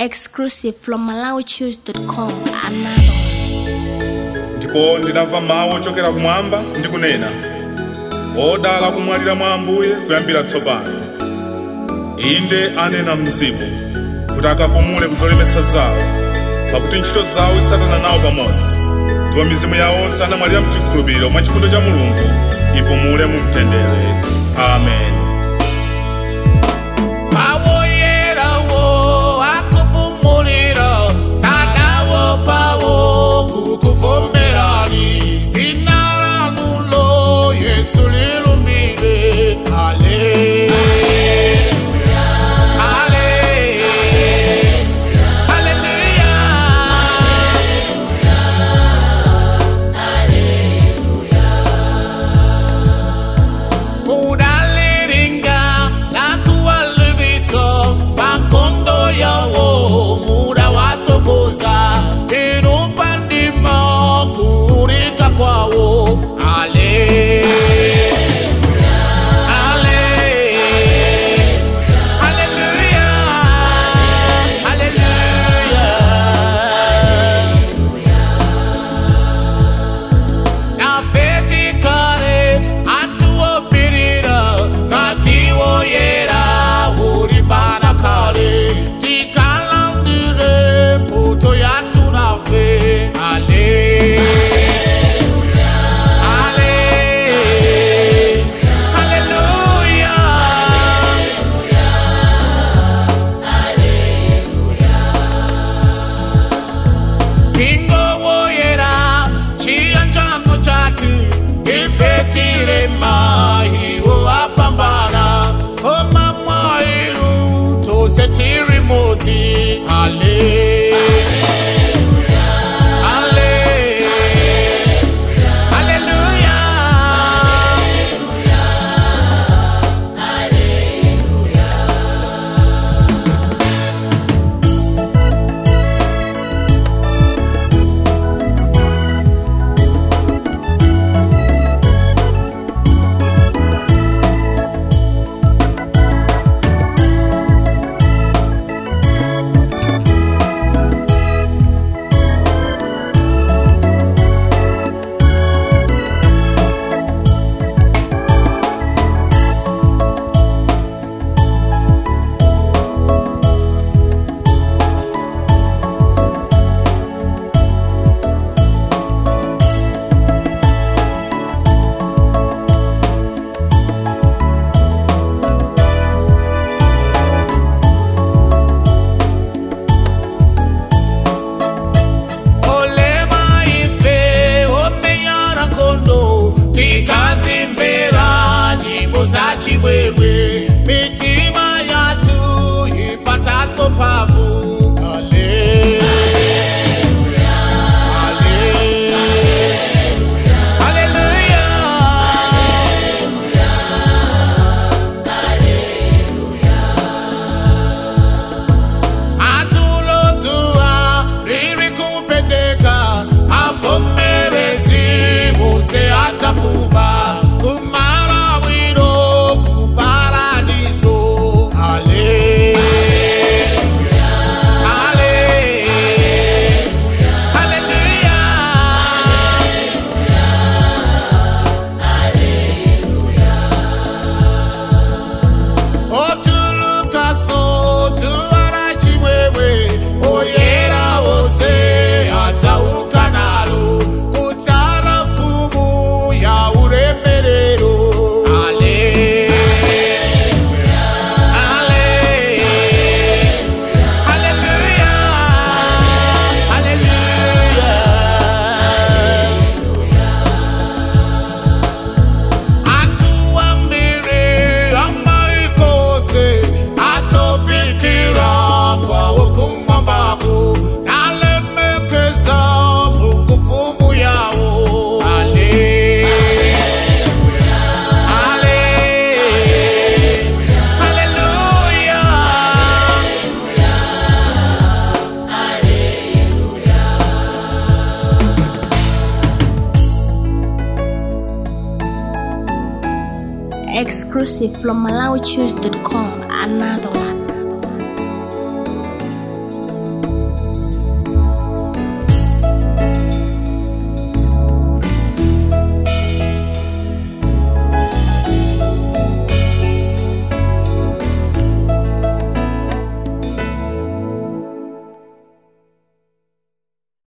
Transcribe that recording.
Exclusive from MalawiChoose.com. Another. ndipo ndinamva mawu ochokera kumwamba ndi kunena odala kumwalira mwa ambuye kuyambira tsopano inde anena mzimu kuti akapumule kuzolemetsa zawo pakuti ntchito zawo isatana nawo pamodzi ndipo mizimu yawo onse anamwalira mchikhulupiriro mwa chifundo cha mulungu ipumule mu mtendere amen Awoyerawo akupumulira sanawo pawo kukuvomerani dzina lanulo Yesu lilumbire ale ale haleluya mudaliringa nakuwalivitso pankondo yawo muda watsogoza inupandima kurika kwawo ale ale haleluya haleluya na vertikale atuopirira ngatiwoyera ulimbana kale tikalandire mbuto yatunafe ale ale haleluya Bingo woyera chiyanjano chati ifetire maiwo apambana oma mwairu tose tiri mudzi ale ale haleluya olema ife omenyana kondo tikazimvera nyimbo za chimwemwe mitima yatu ipataso pavu ale ale haleluya atulodzuwa riri kupendeka avomerezi muse adzapuma kumalawiro kuparadiso ale ale haleluya otulukaso tuwara chimwemwe oyera wose adzauka nalo kutsara mfumu ya uremerero ale ale haleluya haleluya atuambire amaikose atofikira kwawo kumwambako nalemekeza mungu fumu yawo ale ale haleluya Exclusive from MalawiChoose.com. Another one.